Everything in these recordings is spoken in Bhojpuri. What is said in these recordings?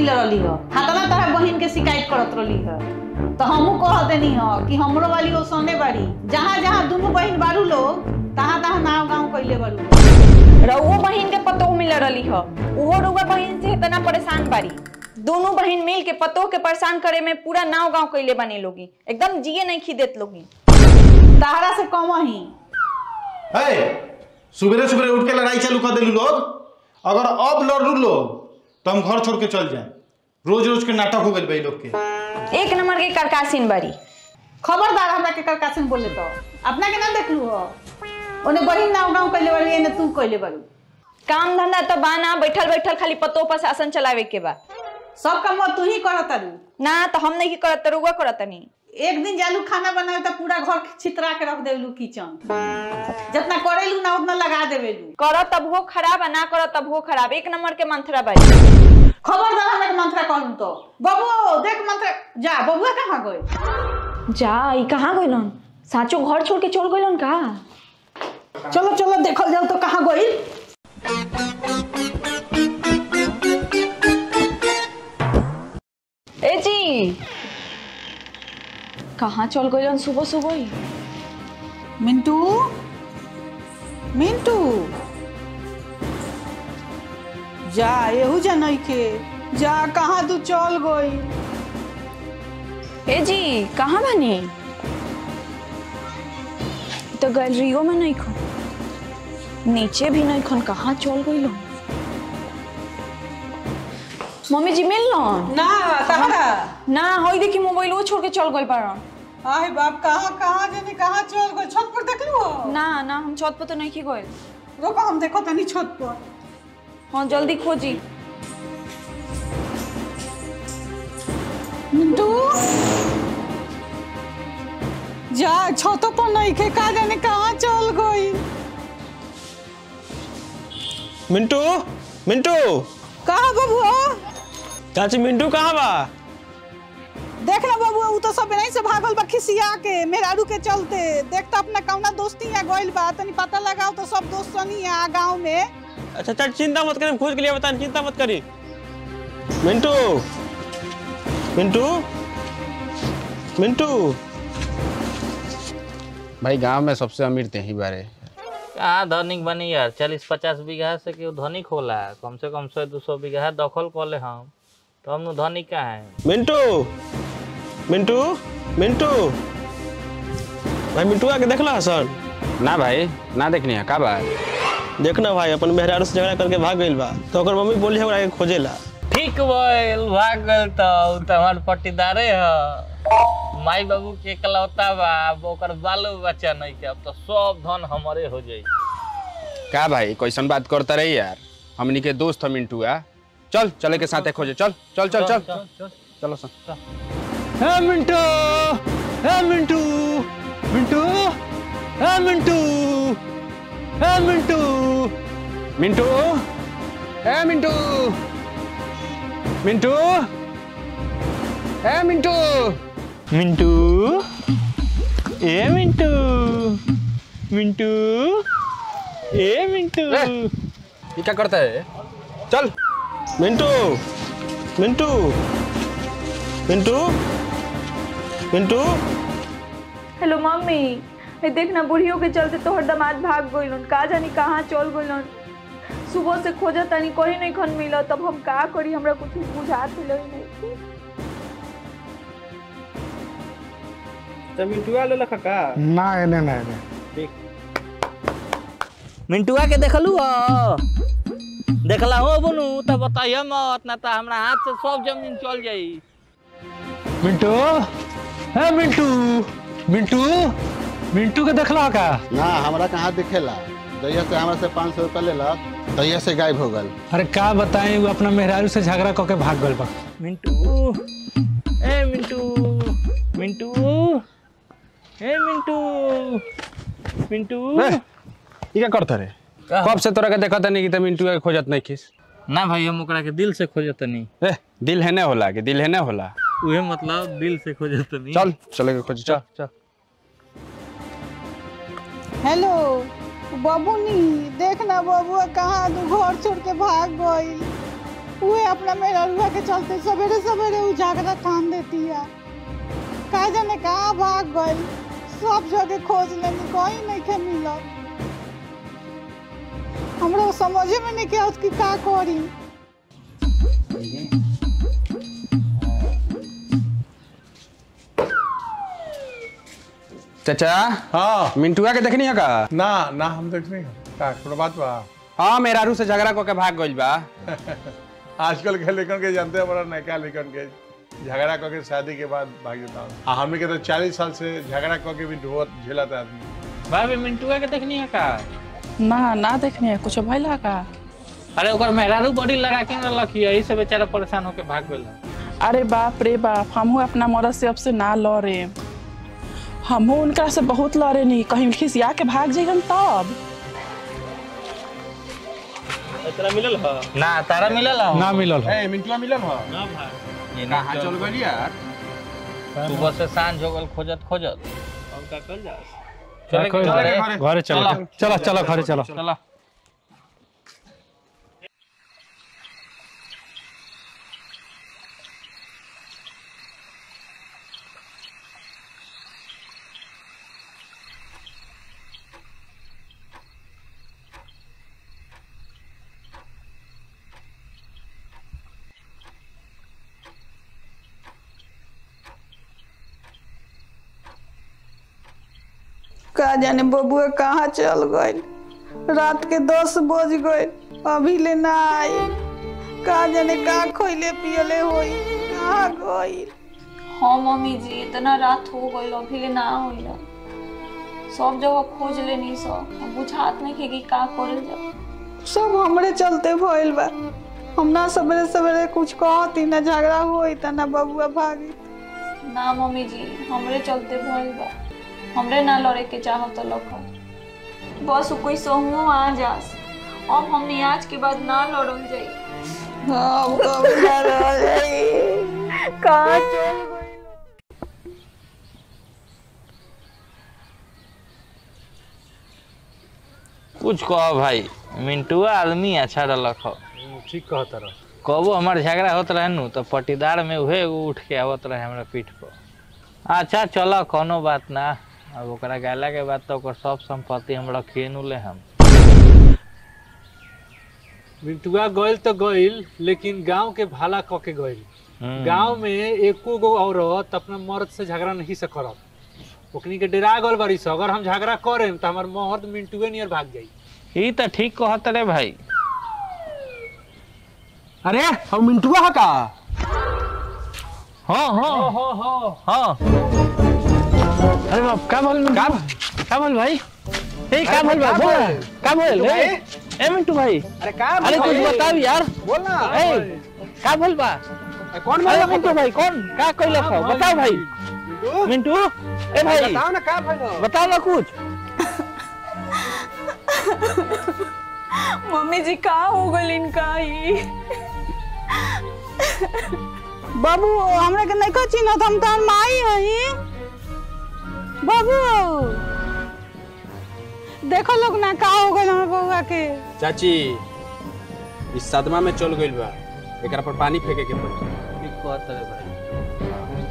मिल रही हो हाथना तरह बहन के शिकायत करत रही है तो हमहू कह देनी हो कि हमरो वाली ओ सोने बाड़ी जहाँ जहाँ दोनों बहन बारू लोग तहाँ तहाँ नाव गाँव कैले बारू रउओ बहिन के पतो मिल रही ह उहो रउआ बहिन से इतना परेशान बारी दोनों बहिन मिल के पतो के परेशान करे में पूरा नाव गांव कैले बने लोगी एकदम जिए नहीं खिदेत लोगी ताहरा से कम ही है सुबह सुबह उठ के लड़ाई चालू कर दिलू लोग अगर अब लड़ू लोग तो हम घर छोड़ के चल जाए रोज रोज के नाटक हो गए भाई लोग के एक नंबर के करकासीन बारी खबरदार हमरा के करकासन बोले तो अपना के ना देखलू हो ओने बहन नाव गाँव कैले बाड़ी एने तू कैले बारू काम धंधा तो बाना बैठल बैठल खाली पतो पर शासन चलावे के बा सब काम तू ही करत तारू ना तो हम नहीं करत तो रउआ करत नहीं एक दिन जालू खाना बनावे तो पूरा घर छितरा के रख देलू किचन जितना करेलू ना उतना लगा देवेलू कर तब हो खराब आ ना कर तब हो खराब एक नंबर के मंथरा बारी खबरदार हमरा के मंत्रा कहलू तो बबू देख मंत्रा जा बबुआ कहाँ गए जा ई कहाँ गइलन साचो घर छोड़ के चल गइलन का चलो चलो देखल जाओ तो कहाँ गई ए जी कहाँ चल गइलन सुबह सुबह ही मिंटू मिंटू जा एहू जा नहीं के जा कहाँ तू चल गई ए जी कहाँ बनी तो गैलरियो में नहीं खो नीचे भी नहीं खन कहाँ चल गई लो मम्मी जी मिल लो ना तहरा ना होई देखी मोबाइल वो छोड़ के चल गई बारन आए बाप कहाँ कहाँ जाने कहाँ चल गई छत पर देख लू ना ना हम छत पर तो नहीं की गए रोको हम देखो तनी छत पर हाँ जल्दी खोजी मिंटू जा छतों पर नहीं के का जाने कहाँ चल गई मिंटू मिंटू कहा बबुआ चाची मिंटू कहाँ बा देख ना बबुआ उ तो सब नहीं से भागल बा खिसिया के मेहरारू के चलते देख तो अपना कौना दोस्ती यहाँ गइल बा तनी पता लगाओ तो सब दोस्त सनी यहाँ गाँव में अच्छा चाची चिंता मत करी हम खोज के लिए बता चिंता मत करी मिंटू मिंटू मिंटू भाई गांव में सबसे अमीर ते ही बारे कहाँ धनिक बनी यार चालीस पचास बीघा से केहू धनिक होला कम से कम सौ दो सौ बीघा दखल कर ले हम तो हम धनिक कहाँ है मिंटू मिंटू मिंटू भाई मिंटू आके देखला हसन ना भाई ना देखनी है का बा देखना भाई अपन मेहरारू से झगड़ा करके भाग गइल बा तो ओकर मम्मी बोली हमरा के खोजेला ठीक बोल भाग गल तो उ तो हमार पट्टीदारे ह माई बाबू के इकलौता बा अब ओकर बालो बच्चा नहीं के अब तो सब धन हमारे हो जाई का भाई कैसन बात करता रही यार हमनी के दोस्त हम मिंटू आ चल चले के साथे खोजे चल चल चल चल चलो सन हे मिंटू हे मिंटू मिंटू हे मिंटू हे मिंटू मिंटू ए मिंटू मिंटू ए मिंटू मिंटू ए मिंटू मिंटू ए मिंटू ये क्या करता है चल मिंटू मिंटू मिंटू मिंटू हेलो मम्मी ए देखना बुढ़ियों के चलते तोहर दामाद भाग गइलन का जानी कहाँ चल गइलन सुबह से खोजा तनी कहीं नहीं खन मिला तब हम का करी हमरा कुछ बुझात मिलो ही नहीं तो मिंटू आले लखा का ना एने ना एने मिंटुआ के देखलू ह देखला हो बोनू तो बताइए मत ना तो हमरा हाथ से सब जमीन चल जाई मिंटू है मिंटू मिंटू मिंटू के देखला का ना हमरा कहाँ दिखेला दैया से हमरा से पाँच सौ रुपया लेलक दैया से गायब हो गल अरे का बताएं वो अपना मेहरारू से झगड़ा करके भाग गल बा मिंटू ए मिंटू मिंटू ए मिंटू मिंटू ये क्या करता रे कब से तोरा के देखत नहीं कि त मिंटू के खोजत नहीं खिस ना भाई हम ओकरा के दिल से खोजतनी ए दिल है ना होला कि दिल है ना होला उहे मतलब दिल से खोजतनी चल चले के खोज चल चल हेलो बबूनी देख ना बबुआ कहाँ तू घर छोड़ के भाग गई उहे अपना मेरा रुआ के चलते सवेरे सवेरे उजागरा ठान देती है का जाने कहाँ भाग गई सब जगह खोज लेनी कहीं नहीं के मिलत हमरा समझे में नहीं के आवत कि का करी चाचा हाँ मिंटुआ के देखनी है का ना ना हम देख नहीं का कोनो बात बा हाँ मेहरारू से झगड़ा करके भाग गइल बा आजकल के लेखन के जानते हैं बड़ा नयका लेखन के झगड़ा करके शादी के बाद भाग जाता हूँ आ हमने के तो चालीस साल से झगड़ा करके भी ढोत झेलाता आदमी भाभी मिंटुआ के देखनी है का ना ना देखने है कुछ भइला का अरे ओकर मेहरारू बड़ी लगा के न रखी यही से बेचारा परेशान होके भाग गेल अरे बाप रे बाप हमहू अपना मरद से अब से ना लड़े हमहू उनका से बहुत लड़े नहीं कहीं खिसिया के भाग जाइगन तब तेरा मिलल ह ना तारा मिलल हो ना मिलल हो ए मिंटुआ मिलन हो ना भाई ये ना कहाँ चल गइल यार सुबह से सांझ हो गल खोजत खोजत हम का कर जा चले के घरे घरे चलो चलो चलो घरे चलो चला का जाने बबुआ कहाँ चल गई रात के दस बज गए अभी ले ना आई का जाने का खोइले पियले होई कहाँ गई हाँ मम्मी जी इतना रात हो गई अभी ले ना होइल सब जगह खोज लेनी सब अब बुझात नहीं के कि का करल जा सब हमरे चलते भइल बा हम ना सवेरे सवेरे कुछ कहती ना झगड़ा होई त ना बबुआ भागी ना मम्मी जी हमरे चलते भइल बा हमरे ना लड़े के चाहत लख बस उ कोई सहूओ आ जास अब हमने आज के बाद ना लड़ल जाई हम कभी ना रह जाई कहाँ चल गई कुछ कहो भाई मिंटुआ आदमी अच्छा रलक हो ठीक कहता रह कबो हमार झगड़ा होत रहे नु तो पटीदार में उहे एगो उठ के आवत रहे हमरा पीठ पर अच्छा चलो कोनो बात ना अब ओकरा गैला के बाद तो ओकर सब संपत्ति हम रखिए नु ले हम मिंटुआ गइल तो गइल लेकिन गांव के भाला क के गइल हम्म। गांव में एको गो औरत अपना मर्द से झगड़ा नहीं से करत ओकनी के डरा गल बारी से अगर हम झगड़ा करेम तो हमार मर्द मिंटुए नियर भाग जाई ई तो ठीक कहत रे भाई अरे हम मिंटुआ है का हाँ हाँ हो हो हाँ अरे बाप का बोल का का बोल भाई ए का बोल बा बोल का बोल ए ए मिंटू भाई अरे का अरे कुछ बताओ यार बोल ना ए का बोल बा कौन अरे मिंटू भाई कौन का कोई हो बताओ भाई मिंटू ए भाई बताओ ना का भाई बताओ ना कुछ मम्मी जी कहाँ हो गई इनका ही बाबू हमरा के नहीं कह चिन्हत हम तार माई हई बाबू देखो लोग ना का हो गइल हमर बउआ के चाची इस सदमा में चल गइल बा एकरा पर पानी फेंके के पड़ी ठीक कहत रे भाई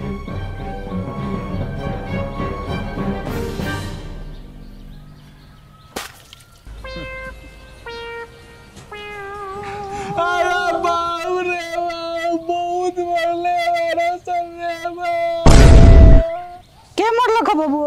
अरे बाप रे बाप बहुत मरले वाला सब रे के मरल ख बाबू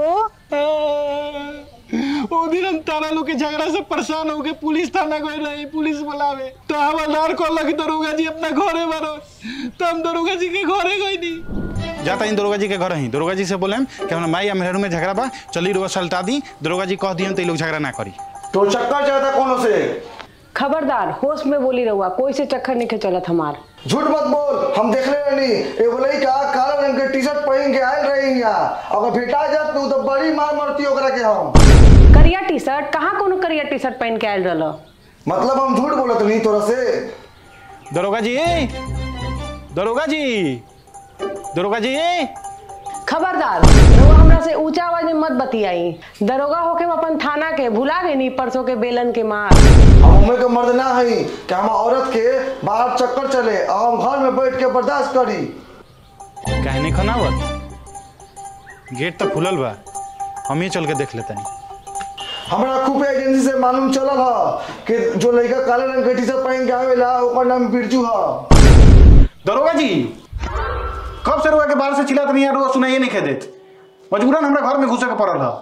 ओ दिन हम तारा लोग के झगड़ा से परेशान हो के पुलिस थाना गए रही पुलिस बुलावे तो हवलदार कहला कि दरोगा जी अपना घरे बारो तो हम दरोगा जी के घरे गई नहीं जाता इन दरोगा जी के घर ही दरोगा जी से बोले कि हमरा माई या मेहरू में झगड़ा बा चली रुआ सलटा दी दरोगा जी कह दियन तो लोग झगड़ा ना करी तो चक्कर चलता कोनो से खबरदार होश में बोली रहुआ कोई से चक्कर नहीं चलत हमार झूठ मत बोल हम देखले रहनी एगो लड़का काला रंग के टी शर्ट पहन के आयल रही यहाँ अगर भेटा जात तू तो बड़ी मार मरती ओकरा के हम करिया टी शर्ट कहाँ कोनो करिया टी शर्ट पहन के आयल रहल मतलब हम झूठ बोलत नहीं तोरा से दरोगा जी दरोगा जी दरोगा जी खबरदार रहुआ हमरा से ऊंचा आवाज में मत बतियाई दरोगा होके हम अपन थाना के भुला गई नी परसों के बेलन के मार हम हमें के मर्द ना हई कि हम औरत के बाहर चक्कर चले और हम घर में बैठ के बर्दाश्त करी कहने खनावत गेट तो खुलल बा हम ही चल के देख लेते हमरा खूब एजेंसी से मालूम चलल ह कि जो लड़का काले रंग के टी शर्ट पहन के आवेला ओकर नाम बिरजू ह दरोगा जी कब से रुआ के बाहर से चिल्लात नहीं है रुआ सुनाइए नहीं खे देत मजबूरन हमरा घर में घुसे के पड़ल है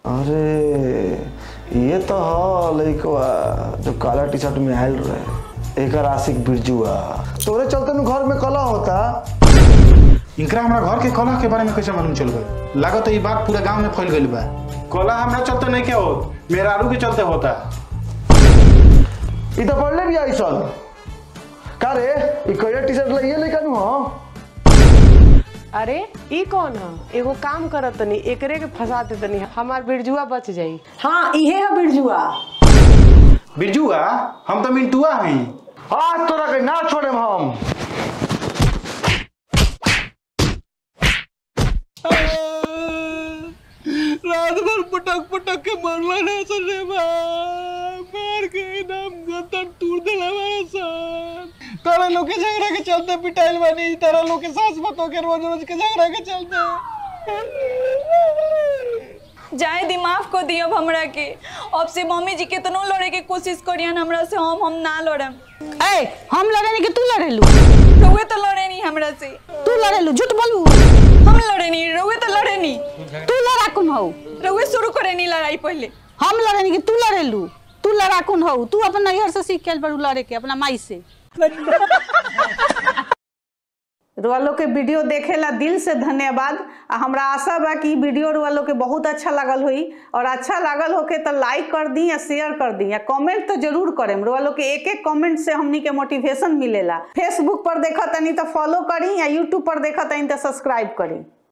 अरे ये तो ह लड़कवा जो काला टी शर्ट में आयल रहे एकर आशिक बिरजू आ तोरे चलते नु घर में कला होता इनकरा हमरा घर के कलह के बारे में कैसे मालूम चल गई लागत है ये बात पूरा गांव में फैल गई बा कलह हमरा चलते नहीं के हो मेरा आलू के चलते होता ई तो पढ़ले भी आई सन का रे ई करिया टी शर्ट लइए लइका नु ह अरे ई कौन है एगो काम करत तनी एकरे के फंसा दे तनी हमार बिरजुआ बच जाई हाँ इहे है बिरजुआ बिरजुआ हम तो मिंटुआ हैं आज तोरा के ना छोड़े हम रात भर पटक पटक के मरला ना सन रे बा मार के एकदम गतन टूट देला हमारा सन तारा लोग के झगड़ा के चलते पिटाइल बानी तारा लोग के सास बतो के रोज रोज के झगड़ा के चलते जाए दी माफ को दियो हमरा के अब से मम्मी जी केतनो लड़े के कोशिश करियन हमरा से हम हम ना लड़म ए हम लड़े नहीं कि तू लड़ेलू रउए तो लड़े नहीं हमरा से तू लड़ेलू झूठ बोलू हम लड़े नहीं रउए तो लड़े नहीं तू लड़ाकुन हो रउए शुरू करे नहीं लड़ाई पहले हम लड़े नहीं कि तू लड़ेलू तू लड़ाकुन हो तू अपन नैहर से सीख के आइल बड़ू लड़े के अपना माई से रुआ लोग के वीडियो देखेला दिल से धन्यवाद आ हमरा आशा बा कि इ वीडियो रुआ लोग के बहुत अच्छा लागल होई और अच्छा लागल होके तो लाइक कर दी या शेयर कर दी या कमेंट तो जरूर करेम रुआ लोग के एक एक कमेंट से हमनी के मोटिवेशन मिलेला फेसबुक पर देखा तनी तो फॉलो करी या यूट्यूब पर देखा तनी तो सब्सक्राइब करी